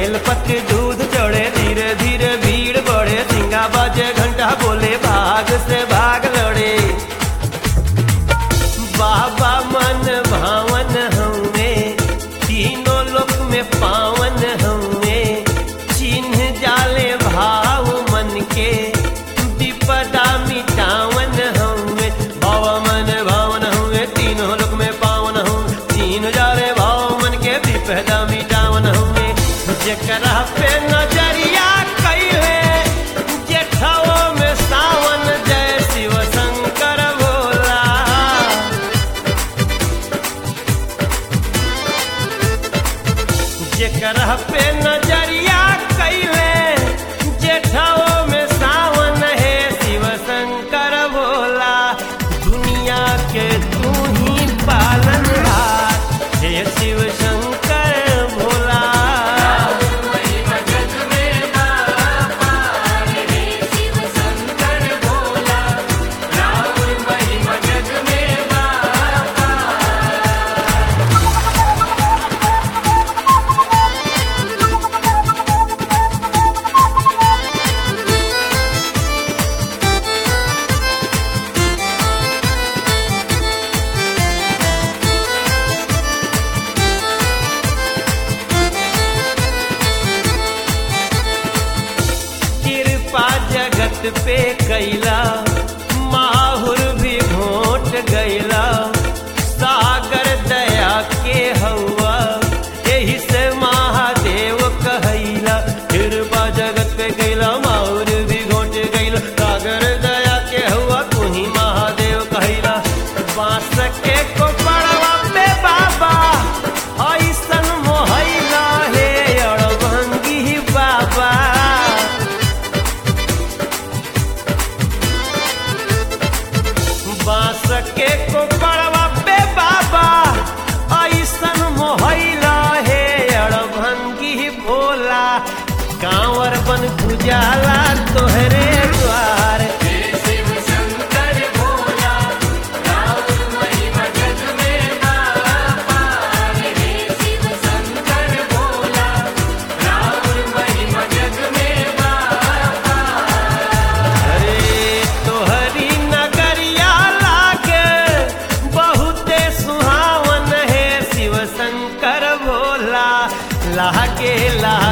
बेलपत्र दूध चढ़े धीरे धीरे भीड़ बढ़े सिंगा बाजे घंटा बोले भाग से भाग लड़े बाबा मन भावन हमें तीनों लोक में पावन हमें चिन्ह जाले भाव मन के विपदा मिटावन हमें बाबा मन भावन हमें तीनों लोक में पावन हमें चिन्ह जाले भाव मन के विपदा मिटावन हमें जकरा पे नजरिया कैले जेठवो में सावन जय शिव शंकर भोला जेकरा पे नजरिया कैले जेठवो में सावन है शिव शंकर भोला दुनिया के तू ही पालनहार हे शिव शंकर भोला कृपा जगत पे कैला माहुर भी घोट गैला सागर दया के हवा यही से महादेव कहैला कृपा जगत पे कैला माहुर भी घोट गैला सागर दया के हवा तू ही महादेव कहैला बांस के को पड़वा पे बाबा ऐसन मोहैला हे अड़भंगी बाबा बांस के को पड़वा पे बाबा ऐसन मोहैला हे अड़भंगी भोला कांवर बन गुजाला तोहरे द्वार अरे तोहरी नगरिया लागे बहुते सुहावन है शिव शंकर भोला लागे ला